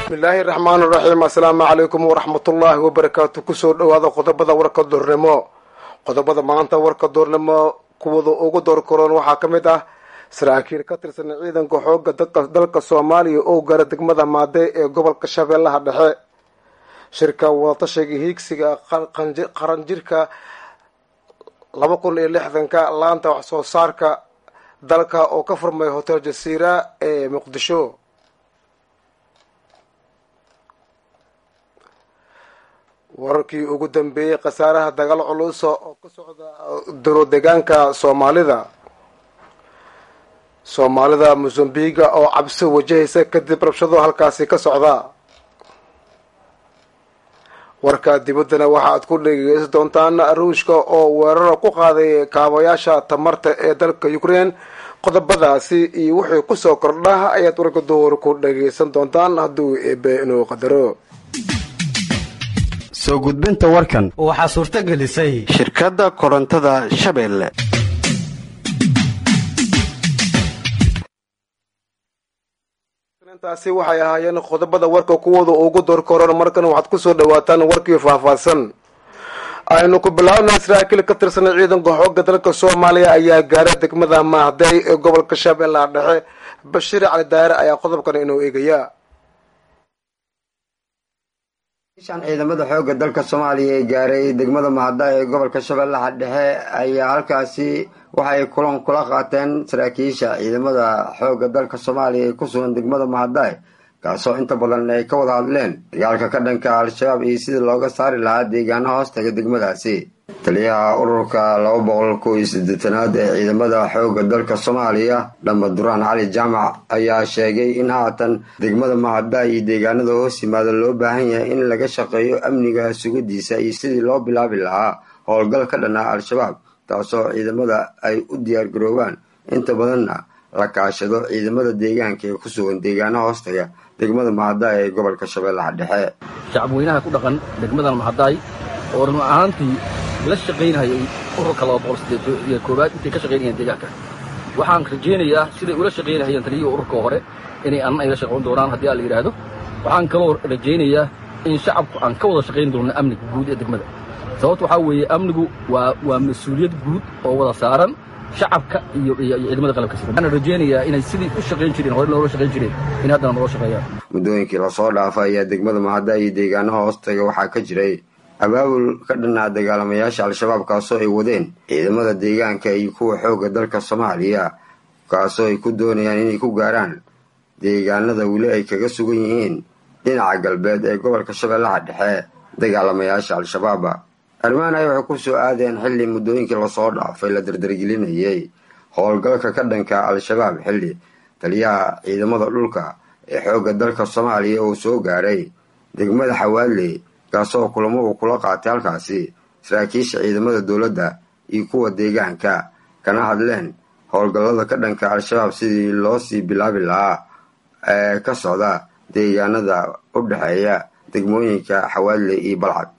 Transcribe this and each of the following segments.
bismillaahi raxmaan raxiim assalaamu calaykum waraxmatullaahi wabarakaatu kusoo dhowaada qodobada warka doornimo qodobada maanta warka doornimo kuwada ugu door karoon waxaa ka mid ah saraakiil ka tirsan ciidanka xooga dalka soomaaliya oo gaara degmada maade ee gobolka shabeellaha dhexe shirka wadatashiga hiigsiga qaranjirka laba kun iyo lixdanka laanta wax soo saarka dalka oo ka furmay hotel jasiira ee muqdisho wararkii ugu dambeeyey khasaaraha dagaal culusa oo ka socda dowlo deegaanka soomaalida soomaalida mosambiga oo cabsi wajahaysa kadib rabshado halkaasi ka socda warka dibaddana waxa aad ku dhegeysan doontaan ruushka oo weerara ku qaaday kaabayaasha tamarta ee dalka ukraine qodobadaasi iyo wixii kusoo kordha ayaad warka door ku dhageysan doontaan hadduu eebe inuu qadaro soo gudbinta warkan waxaa suurto gelisay shirkadda korontada shabeelle intaasi waxay ahaayeen qodobada warka kuwooda ugu door koran markan waxaad kusoo dhawaataan warkii faahfaahsan aynu ku bilaabnay saraakiil ka tirsan ciidanka xooga dalka soomaaliya ayaa gaaray degmada mahday ee gobolka shabeellaha dhexe bashiir cali daare ayaa qodobkan inuu eegaya shan ciidamada xoogga dalka soomaaliya ee gaaray degmada mahada ee gobolka shabeellaha dhexe ayaa halkaasi waxa ay kulan kula qaateen saraakiisha ciidamada xoogga dalka soomaaliya ee ku sugan degmada mahadae kaasoo inta badan ay ka wada hadleen dagaalka ka dhanka al-shabaab iyo sidii looga saari lahaa deegaano hoostaga degmadaasi taliyaha ururka laba boqol kow iyo siddeetanaad ee ciidamada xoogga dalka soomaaliya dhamba duraan cali jaamac ayaa sheegay in haatan degmada mahada iyo deegaanada hoos yimaada loo baahan yahay in laga shaqeeyo amniga sugadiisa iyo sidii loo bilaabi lahaa howlgal ka dhanaa al-shabaab taasoo ciidamada ay u diyaar garoobaan inta badanna la kaashado ciidamada deegaanka ee ku sugan deegaano hoostaga degmada mahadaay ee gobolka shabeellaha dhexe shacabweynaha ku dhaqan degmadan mahadaay oo run ahaantii la shaqaynahayay ururka laba boqol sideed koowaad intay ka shaqaynayaan deegaanka waxaan rajaynayaa siday ula shaqaynahayeen taliyihii ururka hore inay anna ay la shaqayn doonaan haddii aan la yidhaahdo waxaan kaloo rajaynayaa in shacabku aan ka wada shaqayn doonno amniga guud ee degmada sababto waxaa weeye amnigu waa waa mas-uuliyad guud oo wada saaran shacabka iyo ciidamada qalabka sida waxaan rajaynayaa inay sidii u shaqayn jireen hore loola shaqayn jireen in haddana noola shaqeeyaan muddooyinkii lasoo dhaafa ayaa degmada mahada iyo deegaanaha hoostaga waxaa ka jiray abaabul ka dhanaa dagaalamayaasha al-shabaab kaasoo ay wadeen ciidamada deegaanka iyo kuwa xoogga dalka soomaaliya kaasoo ay ku doonayaan inay ku gaaraan deegaanada weli ay kaga sugan yihiin dhinaca galbeed ee gobolka shabeellaha dhexe dagaalamayaasha al-shabaaba arrimahan ay waxay ku soo aadeen xilli muddooyinkii lasoo dhaafay la dardargelinayay howlgalka ka dhanka al-shabaab xilli taliyaha ciidamada dhulka ee xoogga dalka soomaaliya oo soo gaaray degmada xawaadley kaasoo kulamo uu kula qaatay halkaasi saraakiisha ciidamada dowladda iyo kuwa deegaanka kana hadleen howlgallada ka dhanka al-shabaab sidii loo sii bilaabi lahaa ee ka socda deegaanada u dhexeeya degmooyinka xawaadley iyo balcad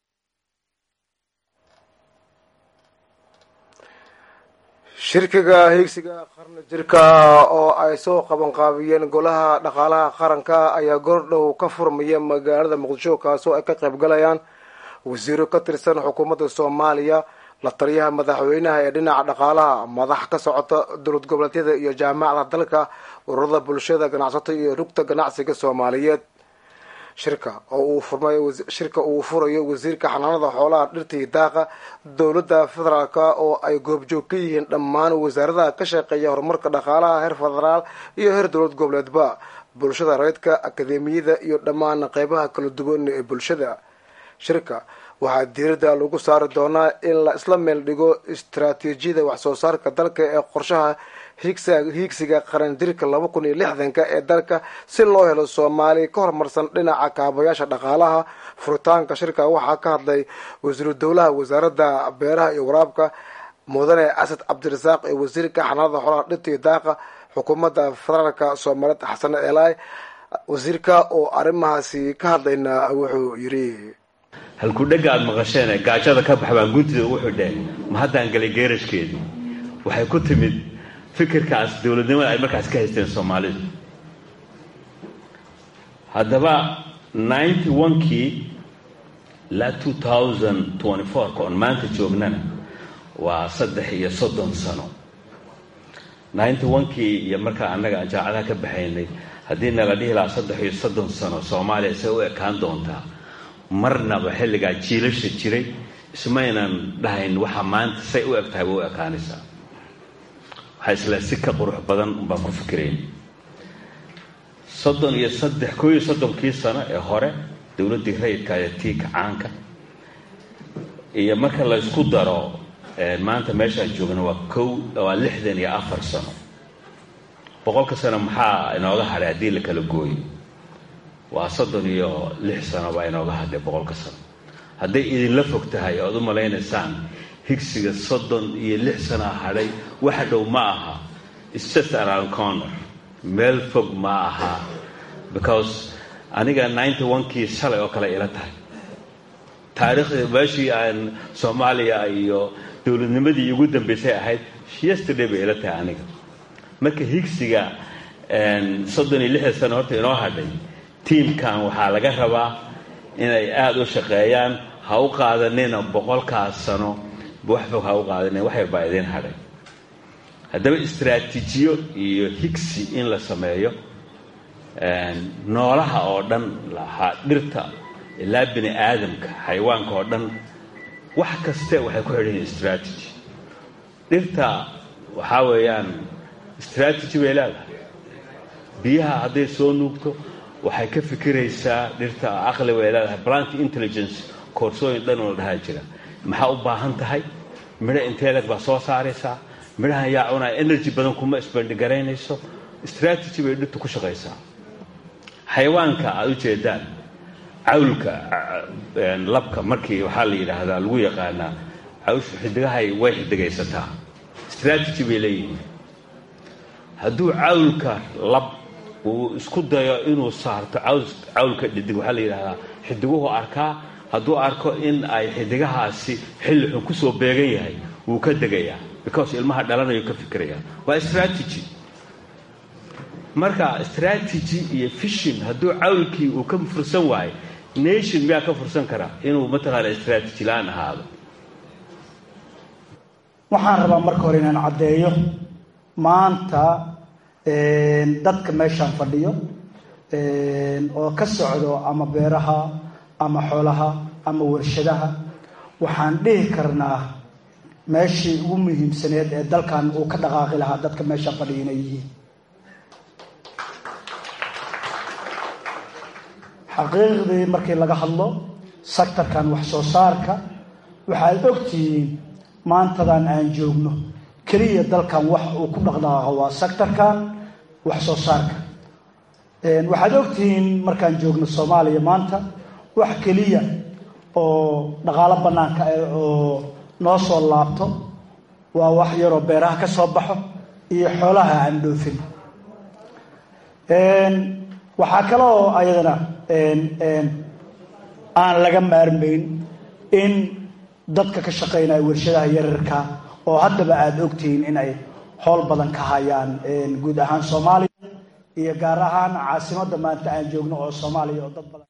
shirkiga hiigsiga qarni jirka oo ay soo qabanqaabiyeen golaha dhaqaalaha qaranka ayaa goordhow ka furmaya magaalada muqdisho kaasoo ay ka qayb galayaan wasiiro ka tirsan xukuumadda soomaaliya la taliyaha madaxweynaha ee dhinaca dhaqaalaha madax ka socota dowlad goboleedyada iyo jaamacada dalka ururada bulshada ganacsato iyo rugta ganacsiga soomaaliyeed shirka oo uu furmay shirka uu furayo wasiirka xanaanada xoolaha dhirtii daaqa dowladda federaalka oo ay goobjoog ka yihiin dhammaan wasaaradaha ka shaqeeya horumarka dhaqaalaha heer federaal iyo heer dowlad goboleedba bulshada reedka akademiyada iyo dhammaan qeybaha kala duwan ee bulshada shirka waxaa diiradda lagu saari doonaa in la isla meel dhigo istaraatiijiyada waxsoo saarka dalka ee qorshaha hiigsiga qarandirka laba kun iyo lixdanka ee dalka si loo helo soomaali ka horumarsan dhinaca kaabayaasha dhaqaalaha furitaanka shirka waxaa ka hadlay wasiiru dowlaha wasaaradda beeraha iyo waraabka mudane asad cabdirasaaq ee wasiirka xanaanada xoolaha dhirta iyo daaqa xukuumadda federaalka soomaaliyeed xasan eelaay wasiirka oo arrimahaasi ka hadlayna wuxuu yidhi halkudhega aad maqasheen ee gaajada ka bax baan guntida ugu xidheen ma haddaan galay geerashkeedu waxay ku timid fikirkaas dowladnimada ay markaas ka haysteen soomaalidu haddaba ninety one-kii ilaa two thousand twenty four-ka oon maanta joognana waa saddex iyo soddon sano ninety one-kii iyo markaa annaga aan jaacadaha ka baxaynay haddii nala dhihi lahaa saddex iyo soddon sano soomaaliya say u ekaan doontaa marnaba xilligaa jiilasha jiray ismaynan dhahayn waxa maanta say u eg tahay way u ekaanaysaa waxaa isla si ka qurux badan baan ku fikirayn soddon iyo saddex koo iyo soddonkii sano ee hore dowladdii rayidka ee tii kacaanka iyo marka la ysku daro maanta meeshaan joogna waa kow waa lixdan iyo afar sano boqolka sano maxaa inooga hadhay haddii la kala gooyo waa soddon iyo lix sano baa inooga hadhay boqolka sano hadday idinla fog tahay oad u malaynaysaan higsiga soddon iyo lix sanaa hadhay waxa dhow ma aha its just around corner meel fog ma aha because aniga ninety one-kii shalay oo kale ila tahay taariikhdii meeshii aan soomaaliya iyo dowladnimadii ugu dambaysay ahayd yesterday bay ila tahay aniga marka higsiga soddon iyo lixda sano horta inoo hadhay tiimkan waxaa laga rabaa inay aada u shaqeeyaan ha u qaadanina boqolkaas sano wax fog ha u qaadanina wax yar baa idiin hadhay haddaba istraatiijiyo iyo higsi in la sameeyo noolaha oo dhan lahaa dhirta ilaa bini aadamka xayawaanka oo dhan wax kaste waxay ku xidhan yihin strategy dhirta waxaa weeyaan strategy bay leedahay biyaha hadday soo nuugto waxay ka fikiraysaa dhirta aqli bay leedahay plant intelligence koorsooyin dhan oo la dhahaa jira maxaa u baahan tahay midho inteeleg baa soo saaraysaa midhahan yaa cunaa energy badan kuma isbandhigaraynayso strategy bay dhirtu ku shaqaysaa xayawaanka aada u jeedaan cawlka labka markii waxaa la yidhaahdaa lagu yaqaanaa cawshu xidigahay way xidigaysataa strategy bay leeyihiin hadduu cawlka lab uu isku dayo inuu saarto cawlka dhidig waxaa la yidhahdaa xidiguhu arkaa hadduu arko in ay xidigahaasi xilli xun kusoo beegan yahay wuu ka degayaa because ilmaha dhalanayo ka fikiraya waa strategy marka strategy iyo fishin hadduu cawlkii uu ka fursan waayo nation miyaa ka fursan karaa inuu mataqaana strategy la-aan ahaado waxaan rabaa marka hore inaan caddeeyo maanta dadka meeshaan fadhiyo oo ka socdo ama beeraha ama xoolaha ama warshadaha waxaan dhihi karnaa meeshii ugu muhiimsaneed ee dalkan uu ka dhaqaaqi lahaa dadka meeshaan fadhiya inay yihiin xaqiiqdii markii laga hadlo sectorkan wax soo saarka waxaad ogtihiin maantadan aan joogno keliya dalkan wax uu ku dhaqdhaqaaqo waa sectorkan wax soo saarka waxaad ogtihiin markaan joogno soomaaliya maanta wax keliya oo dhaqaalo bannaanka ah oo noo soo laabto waa wax yaroo beeraha ka soo baxo iyo xoolaha aan dhoofin waxaa kale oo ayadana aan laga maarmayn in dadka ka shaqaynaya warshadaha yararka oo haddaba aada ogtihiin inay howl badan ka hayaan guud ahaan soomaaliya iyo gaar ahaan caasimadda maanta aan joogno oo soomaaliya oo dad badan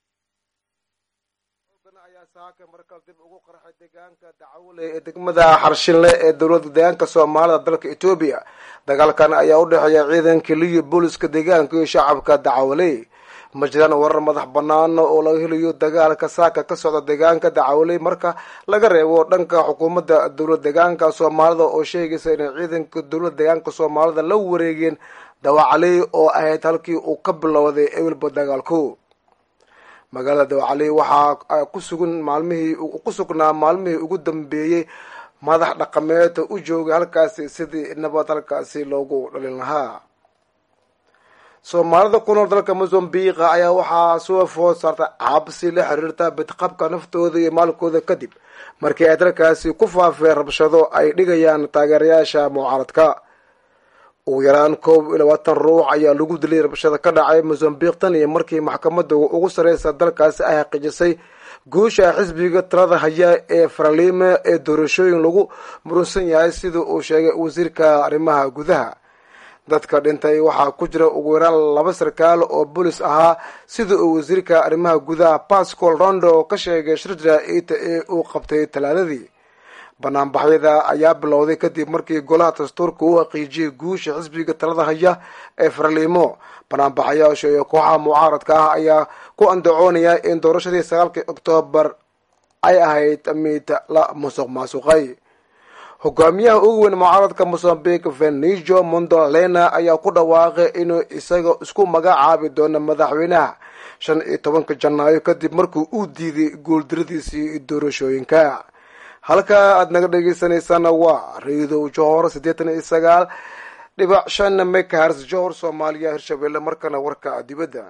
ayaa saaka markale dib ugu qarxay deegaanka dacwole ee degmada xarshinle ee dowladda deegaanka soomaalida dalka etoobiya dagaalkan ayaa u dhexeeya ciidanka liyo booliska deegaanka iyo shacabka dacwole ma jiraan warar madax bannaan oo laga helayo dagaalka saaka ka socda deegaanka dacwole marka laga reebo dhanka xukuumadda dowlad deegaanka soomaalida oo sheegaysa inay ciidanka dowlad deegaanka soomaalida la wareegeen dawacaley oo ahayd halkii uu ka bilowday ewelba dagaalku magaalada dawacaley waxaa kusugan maalmihii ku sugnaa maalmihii ugu dambeeyey madax dhaqameed u joogay halkaasi sidii nabad halkaasi loogu dhalin lahaa soomaalida ku nool dalka mozambiqa ayaa waxaa soo food saartay cabsi la xiriirta bidqabka naftooda iyo maalkooda kadib markii ay dalkaasi ku faafeen rabshado ay dhigayaan taageerayaasha mucaaradka ugu yaraan koob iyo labaatan ruux ayaa lagu dilay rabshada ka dhacay mozambiq tan iyo markii maxkamadda ugu sareysa dalkaasi ay xaqiijisay guusha xisbiga talada haya ee faraliime ee doorashooyin lagu murunsan yahay sida uu sheegay wasiirka arrimaha gudaha dadka dhintay waxaa ku jira ugu yaraan laba sarkaal oo bolis ahaa sida uu wasiirka arrimaha gudaha pascal rondo ka sheegay shir jaraa'ida ee uu qabtay talaadadii banaanbaxyada ayaa bilowday kadib markii golaha dastuurka uu haqiijiyay guusha xisbiga talada haya ee farliimo banaanbaxayaasha iyo kooxaha mucaaradka ah ayaa ku andacoonaya in doorashadii sagaalkii oktoobar ay ahayd mid la musuq maasuqay hogaamiyaha ugu weyn mucaaradka mosambique venijo mondolena ayaa ku dhawaaqay inuu isaga isku magacaabi doono madaxweynaha shan iyo tobanka janaayo kadib markii uu diiday guuldaradiisii doorashooyinka halka aada naga dhegeysaneysaan waa raidow johor siddeetan iyo sagaal dhibac shan mekahars johor soomaaliya hirshabelle markana warka dibadda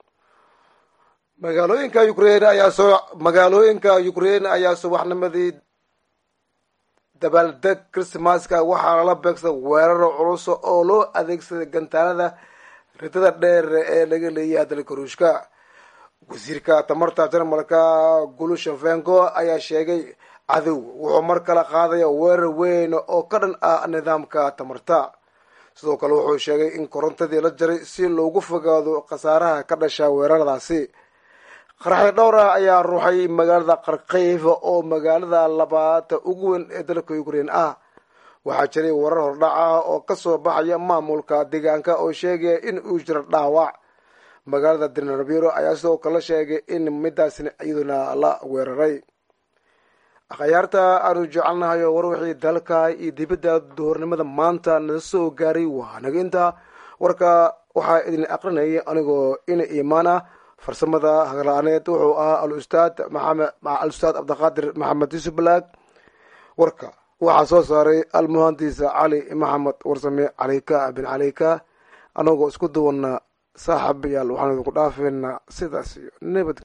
magaalooyinka ukrain ayaa soo magaalooyinka ukrain ayaa subaxnimadii dabaaldeg christmaska waxaa lala beegsaday weeraro culus oo loo adeegsaday gantaalada ridada dheer ee laga leeyahay dalka ruushka wasiirka tamarta jarmalka gulushenvengo ayaa sheegay cadow wuxuu mar kale qaadaya weerar weyn oo ka dhan ah nidaamka tamarta sidoo kale wuxuu sheegay in korontadii la jaray si loogu fogaado khasaaraha ka dhasha weeraradaasi qaraxda dhowr ah ayaa ruuxay magaalada qarkayf oo magaalada labaad ugu weyn ee dalka ukrain ah waxaa jiray warar hordhac ah oo kasoo baxaya maamulka deegaanka oo sheegaya in uu jiro dhaawac magaalada dinarbiro ayaa sidoo kale sheegay in midaasna iyaduna la weeraray akhyaarta aanu jecelnahay oo war wixii dalka iyo dibadda duhurnimada maanta nala soo gaaray waa naga intaa warka waxaa idin aqrinayay anigoo ina imaan ah farsamada hagarla-aaneed wuxuu ahaa alustaad maxamed alustaad cabdiqaadir maxamed yuusuf balaag warka waxaa soo saaray almuhandisa cali maxamed warsame caleyka bin caleyka anagoo isku duwana saaxiibayaal waxaan idinku dhaafeynaa sidaas iyo nabad